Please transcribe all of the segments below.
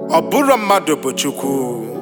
ọ bụrụ mmadụ bụ chukwu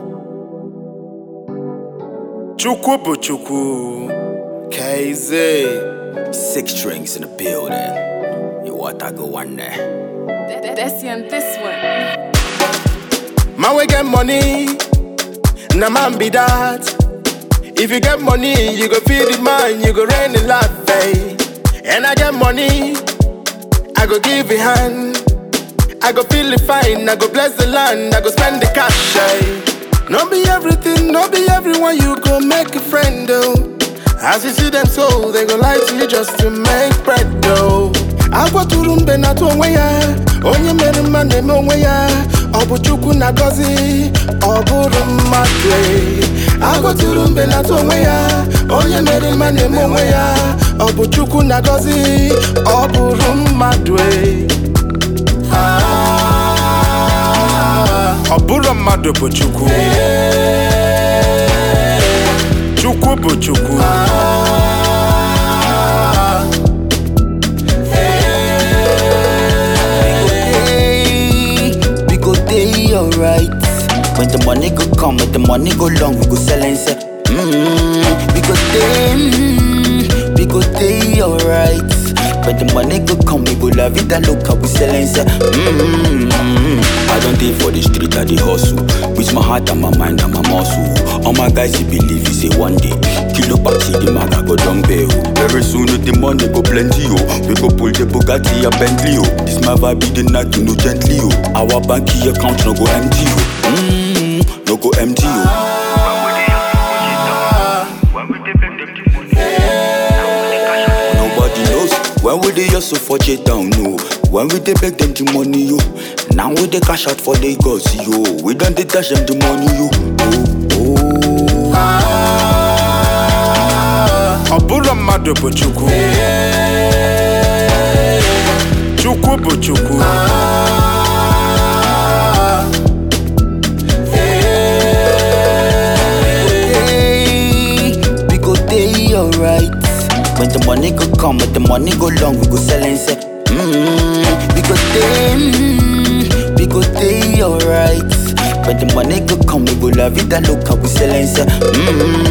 chukwu bụ chukwu keize Six strings in the building. You what I go one there. That's on this one. man wey get money na man be that if you get money you go feed the man you go rain the life eh? and i get money i go give a hand i go feel it fine i go bless the land i go spend the cash eh? no be everything no be everyone you go make a friend though as you see them so they go lie to you just to make bread though agwatụrụ mbe na-atụ onwe ya onye mere mma na-eme onwe ya ọ bụ chukwu na-agọzi ọ bụrụ mmadụ eh. agwatụrụ mbe na-atụ onwe ya onye mere mma na-eme onwe ya ọ bụ chukwu na-agọzi ọ bụrụ mmadụ eh. Ah, ọ bụrụ mmadụ bụ chukwu chukwu bụ chukwu Hey, we go day alright. When the money go come, when the money go long, we go sell and say, mm, we go day, mm, we go day alright. When the money go come, we go love it and look how we sell and say, mm, I don't day for the street, I the hustle. With my heart and my mind and my muscle. All my guys, you believe you say one day. Kilo back see the maga go down bail. Very soon the money go plenty, oh. We go pull the Bugatti and Bentley, oh. This my vibe, be the night, you know, gently, oh. Our banky account no go empty, oh. Mm, no go empty, oh. Nobody knows when we dey hustle for J down, no. When we dey beg them the money, yo. Now we dey cash out for Lagos, yo. We done dey dash them the money, yo. Oh, oh. ọ bụrụ mmadụ bụ chukwu chukwu bụ chukwu Hey, we go day alright. When the money go come, when the money go long, we go sell and say, mm, we go day, mm, we go day alright. When the money go come, we go love it and look how we sell and say, mm,